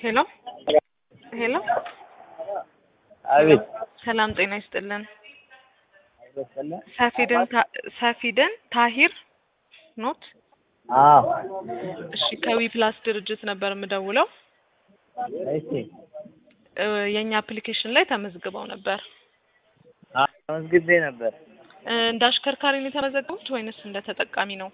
ሄሎ ሄሎ አቤት ሰላም ጤና ይስጥልን። ሰፊድን ታ- ሰፊድን ታሂር ኖት? አዎ እሺ ከዊ ፕላስ ድርጅት ነበር የምደውለው። እሺ እ የእኛ አፕሊኬሽን ላይ ተመዝግበው ነበር። አዎ ተመዝግቤ ነበር እ እንደ አሽከርካሪ ነው የተመዘገቡት ወይንስ እንደ ተጠቃሚ ነው?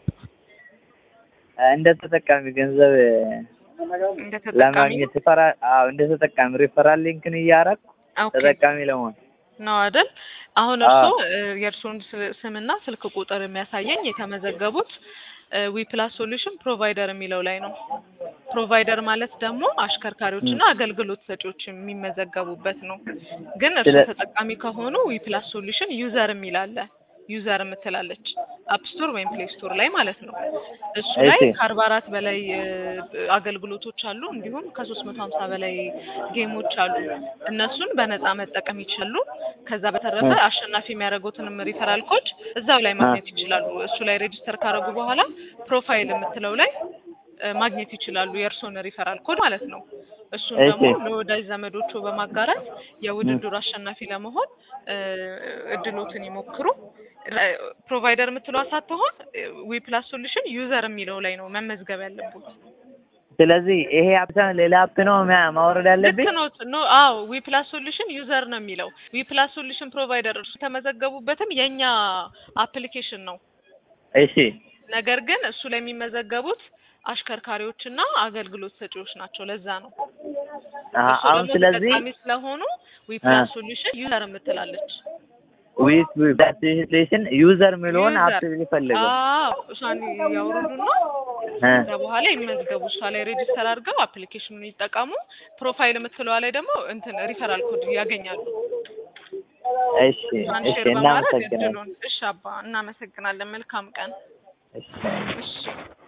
እንደ ተጠቃሚ ገንዘብ እንደ ተጠቃሚ ለማግኘት ፈራ አዎ እንደ ተጠቃሚ ሪፈራል ሊንክን እያደረኩ ኦኬ ተጠቃሚ ለመሆን ነው አይደል? አሁን እርስዎ እ የእርስዎን ስ- ስምና ስልክ ቁጥር የሚያሳየኝ የተመዘገቡት ዊ ፕላስ ሶሉሽን ፕሮቫይደር የሚለው ላይ ነው። ፕሮቫይደር ማለት ደግሞ አሽከርካሪዎችና አገልግሎት ሰጪዎች የሚመዘገቡበት ነው። ግን እርስዎ ስለ- ተጠቃሚ ከሆኑ ዊ ፕላስ ሶሉሽን ዩዘር የሚል አለ። ዩዘር የምትላለች አፕ ስቶር ወይም ፕሌይ ስቶር ላይ ማለት ነው። እሱ ላይ እሺ። ከአርባ አራት በላይ እ አገልግሎቶች አሉ። እንዲሁም ከሶስት መቶ ሀምሳ በላይ ጌሞች አሉ። እነሱን በነፃ መጠቀም ይችላሉ። ከዛ በተረፈ እ። አሸናፊ የሚያደርጉትንም ሪፈራል ኮድ እዛው ላይ ማግኘት ይችላሉ። እሱ ላይ ሬጅስተር ካደረጉ በኋላ ፕሮፋይል የምትለው ላይ እ ማግኘት ይችላሉ የእርስዎን ሪፈራል ኮድ ማለት ነው። እሱን እሺ። ደግሞ ለወዳጅ ዘመዶቹ በማጋራት የውድድሩ አሸናፊ ለመሆን እ እድሎትን ይሞክሩ። ለ- ፕሮቫይደር የምትለዋ ሳትሆን ዊ ፕላስ ሶሉሽን ዩዘር የሚለው ላይ ነው መመዝገብ ያለብን። ስለዚህ ይሄ አፕ ሌላ አፕ ነው ማ- ማውረድ ልክ ያለብኝ ነው። ኖ አዎ ዊ ፕላስ ሶሉሽን ዩዘር ነው የሚለው። ዊ ፕላስ ሶሉሽን ፕሮቫይደር እርሱ የተመዘገቡበትም የእኛ አፕሊኬሽን ነው። እሺ ነገር ግን እሱ ላይ የሚመዘገቡት አሽከርካሪዎችና አገልግሎት ሰጪዎች ናቸው። ለዛ ነው አሀ፣ እሱ አሁን ደግሞ ስለዚህ ተጠቃሚ ስለሆኑ ዊ ፕላስ ሶሉሽን ዩዘር የምትላለች ዊት ፕላስቴሽን ዩዘር የሚለውን አፕ ዩዘር ሊፈልገው አዎ እሷን ያውርዱና እ ከዛ በኋላ ይመዝገቡ። እሷ ላይ ሬጅስተር አድርገው አፕሊኬሽኑን ይጠቀሙ። ፕሮፋይል የምትለዋ ላይ ደግሞ እንትን ሪፈራል ኮድ ያገኛሉ። እሺ እሷን እሺ ሼር በማድረግ እናመሰግናለን እድሉን። እሺ አባ እናመሰግናለን። መልካም ቀን። እሺ እሺ